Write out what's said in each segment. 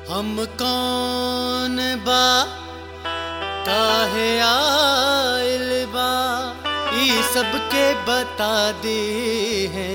हम कौन बा काहे आइल बा ई सबके बता दे है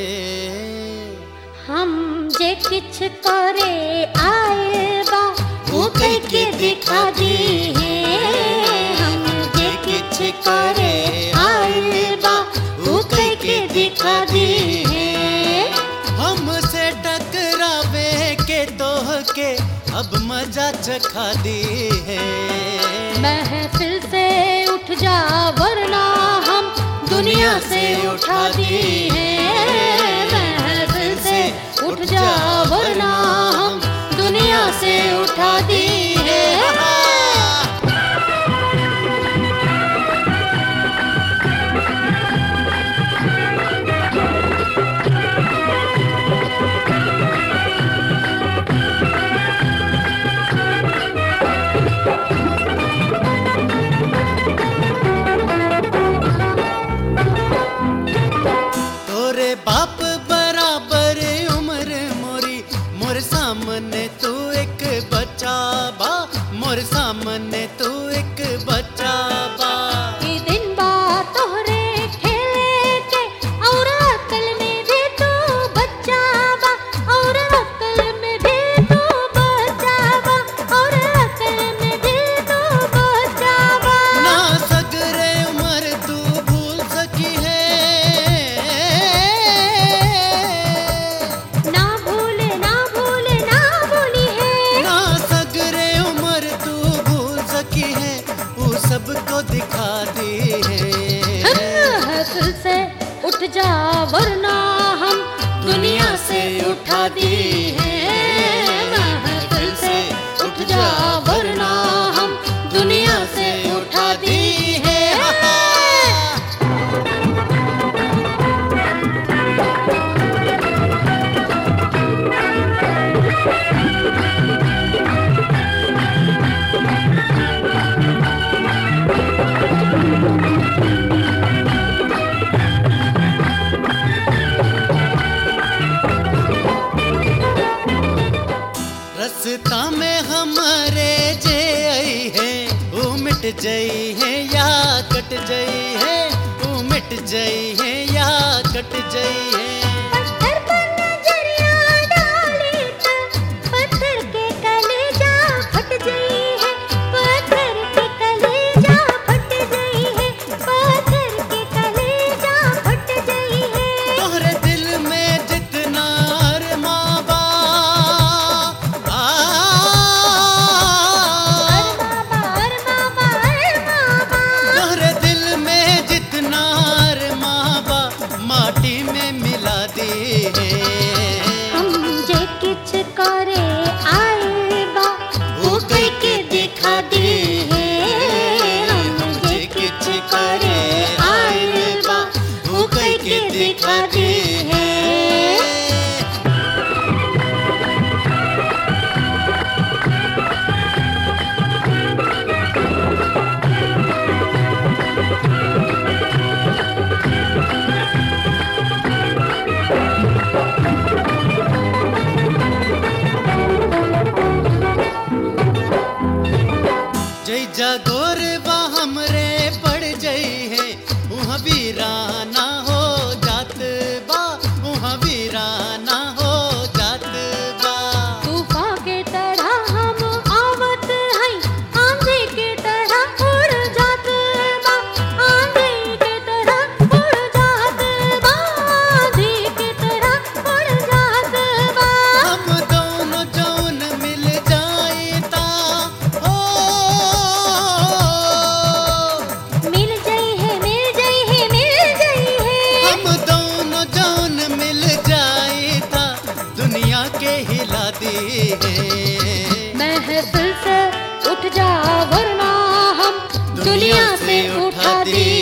हम जे किछ करे आए बा वो कह के दिखा दी है हम जे किछ करे आए बा वो कह के दिखा दी है हमसे टकरावे के तोह के अब मजा चखा दी है महफिल से उठ जा वरना हम दुनिया से उठा दी है महफिल से उठ जा वरना हम दुनिया से उठा दी है तोरे बाप बराबर उम्र मोरी मोर सामने तू एक बच्चा बा मोर सामने तू एक बच्चा बा ई दिन बा तोहरे खेले के और अकल में भी तू बच्चा बा और अकल में भी तू बच्चा बा और अकल में भी तू बच्चा बा ना सगरे उम्र तू भूल सकी है ना भूले ना भूले ना भूली है ना सगरे उम्र तू भूल सकी है वो सबको दिखा दी है महफिल से उठ जा वरना हम दुनिया से उठा दी है महफिल से उठ जा वरना हम दुनिया से उठा दी है रास्ता में हमारे जे आई है वो मिट जाई है या कट जाई है वो मिट जाई है या कट जाई है पत्थर पर नजरिया डाली तो पत्थर के कलेजा फट गई है पत्थर के कलेजा फट गई है पत्थर के कलेजा फट गई है तोहरे दिल में जितना अरमा बा आ, अरे बाबा अरे बाबा अरे बाबा तोहरे दिल में जितना अरमा बा माटी में मिला दी है हम जे किछ करे आए बा वो कह के दिखा दी है हम जे किछ करे आए बा वो कह के दिखा दी है जय जागोर बा हमरे पड़ जई है उहाँ वीराना हो जात बा उहाँ वीराना हो जात बा तूफान के तरह हम आवत हई आंधी के तरह उड़ जात बा आंधी के तरह उड़ जात बा आंधी के तरह उड़ जात बा हम दोनों जौन मिल जाए ता ओ मिल गई है मिल गई है मिल गई है हम दोनों जौन मिल जाए ता दुनिया के हिला दी है महफिल से उठ जा वरना हम दुनिया से उठा दी